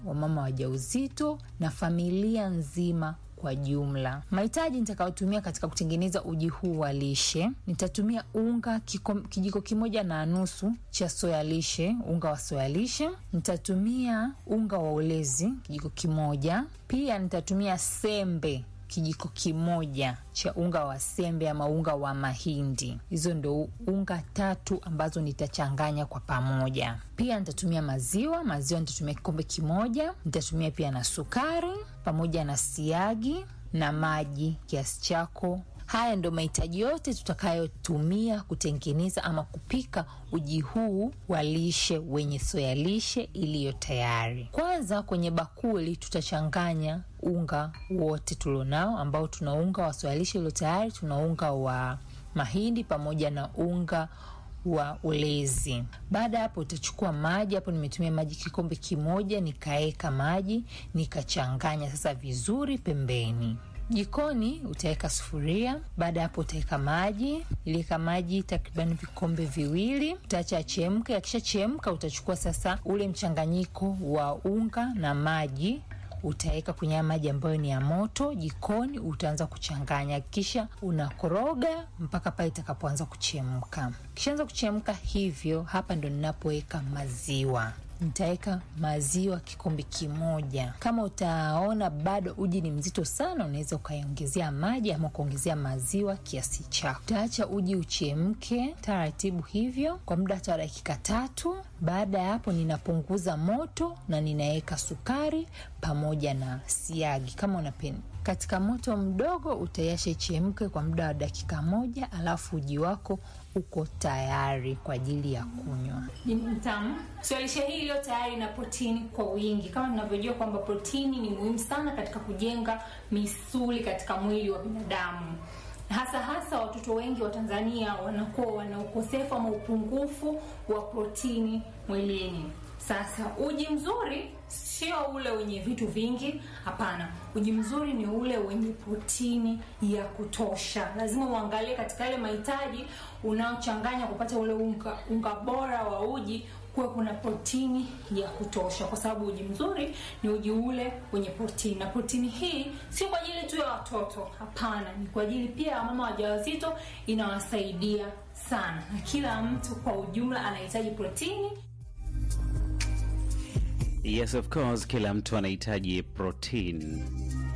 wamama wajauzito na familia nzima kwa jumla. Mahitaji nitakayotumia katika kutengeneza uji huu wa lishe, nitatumia unga kiko, kijiko kimoja na nusu cha soya lishe, unga wa soya lishe. Nitatumia unga wa ulezi kijiko kimoja. Pia nitatumia sembe kijiko kimoja cha unga wa sembe ama unga wa mahindi. Hizo ndo unga tatu ambazo nitachanganya kwa pamoja. Pia nitatumia maziwa, maziwa nitatumia kikombe kimoja. Nitatumia pia na sukari pamoja na siagi na maji kiasi chako. Haya ndo mahitaji yote tutakayotumia kutengeneza ama kupika uji huu wa lishe wenye soya lishe iliyo tayari. Kwanza kwenye bakuli tutachanganya unga wote tulionao, ambao tuna unga wa soya lishe iliyo tayari, tuna unga wa mahindi pamoja na unga wa ulezi. Baada ya hapo, utachukua maji. Hapo nimetumia maji kikombe kimoja, nikaeka maji nikachanganya sasa vizuri pembeni. Jikoni utaweka sufuria. Baada ya hapo utaweka maji, iliweka maji takriban vikombe viwili, utaacha achemke. Akishachemka utachukua sasa ule mchanganyiko wa unga na maji utaweka kwenye haya maji ambayo ni ya moto jikoni, utaanza kuchanganya, kisha unakoroga mpaka pale itakapoanza kuchemka. Kishaanza kuchemka hivyo, hapa ndo ninapoweka maziwa nitaweka maziwa kikombe kimoja. Kama utaona bado uji ni mzito sana, unaweza ukaiongezea maji ama ukaongezea maziwa kiasi chako. Utaacha uji uchemke taratibu hivyo kwa muda hata wa dakika tatu. Baada ya hapo, ninapunguza moto na ninaweka sukari pamoja na siagi kama unapenda katika moto mdogo utaiacha ichemke kwa muda wa dakika moja, alafu uji wako uko tayari kwa ajili ya kunywa. Ni mtamu. So lishe hii iliyo tayari na protini kwa wingi. Kama tunavyojua kwamba protini ni muhimu sana katika kujenga misuli katika mwili wa binadamu, hasa hasa watoto wengi wa Tanzania wanakuwa wana ukosefu ama upungufu wa protini mwilini. Sasa uji mzuri sio ule wenye vitu vingi, hapana. Uji mzuri ni ule wenye protini ya kutosha. Lazima uangalie katika yale mahitaji unaochanganya kupata ule unga, unga bora wa uji kuwe kuna protini ya kutosha, kwa sababu uji mzuri ni uji ule wenye protini, na protini hii sio kwa ajili tu ya watoto, hapana, ni kwa ajili pia ya mama wajawazito, inawasaidia sana, na kila mtu kwa ujumla anahitaji protini. Yes, of course, kila mtu anahitaji protein